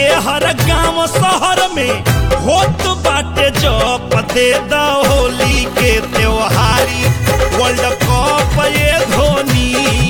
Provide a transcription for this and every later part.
के हर गांव शहर में होत बाटे जप दे द होली के त्योहारी वर्ल्ड कप ये धोनी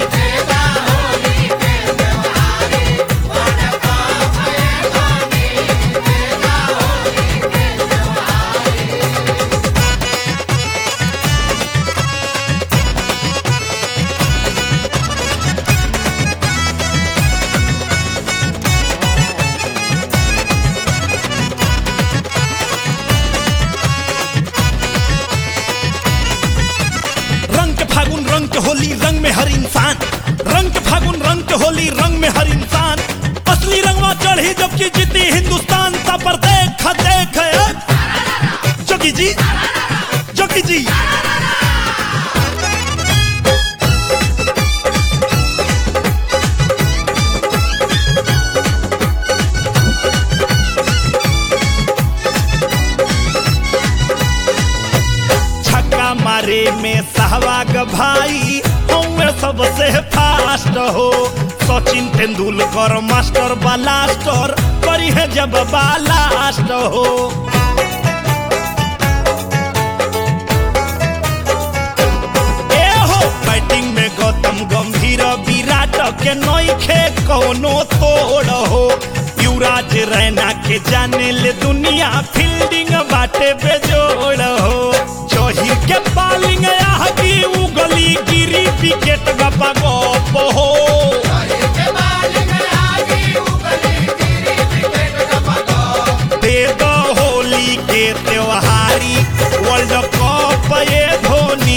रंग के फागुन रंग के होली रंग में हर इंसान रंग के फागुन रंग के होली रंग में हर इंसान असली रंगवा चढ़ी जबकि जीती हिंदुस्तान सा पर देख देख ए। जोगी जी जोगी जी छक्का मारे में सहवाग भाई हमें सबसे फास्ट हो सचिन तेंदुलकर मास्टर ब्लास्टर करी है जब बालास्ट हो ए हो बैटिंग में गौतम गंभीर विराट के नइखे कोनो तोड़ हो युवराज रैना के जाने ले दुनिया फील्डिंग बाटे बेजोड़ हो जहिर के बॉलिंग आह की उगली गिरी विकेट गपा गप हो दे दो होली के त्योहारी वर्ल्ड कप ये धोनी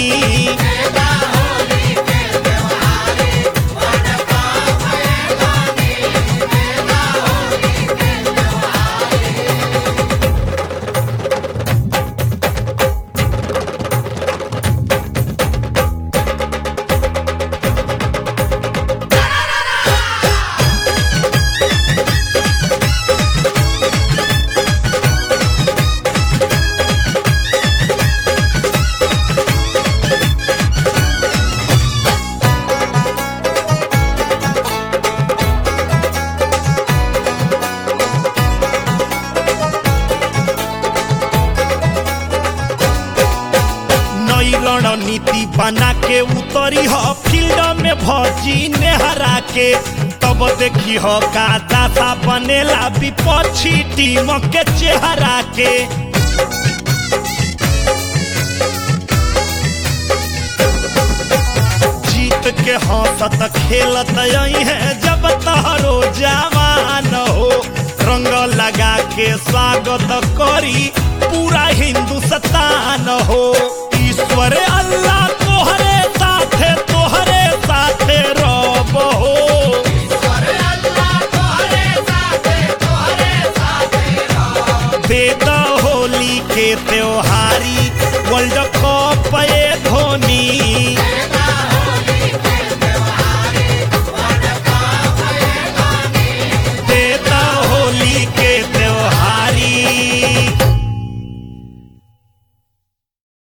नई रणनीति बना के उतरी ह फील्ड में भजी नेहरा के तब देखी ह का दासा बनेला विपक्षी टीम के चेहरा के जीत के हंसत खेलत यही है जब तहरो जवान हो रंग लगा के स्वागत करी पूरा हिंदुस्तान हो ईश्वर अल्लाह तोहरे साथे तोहरे साथे रब हो दे द होली के त्योहारी वर्ल्ड कप ये धोनी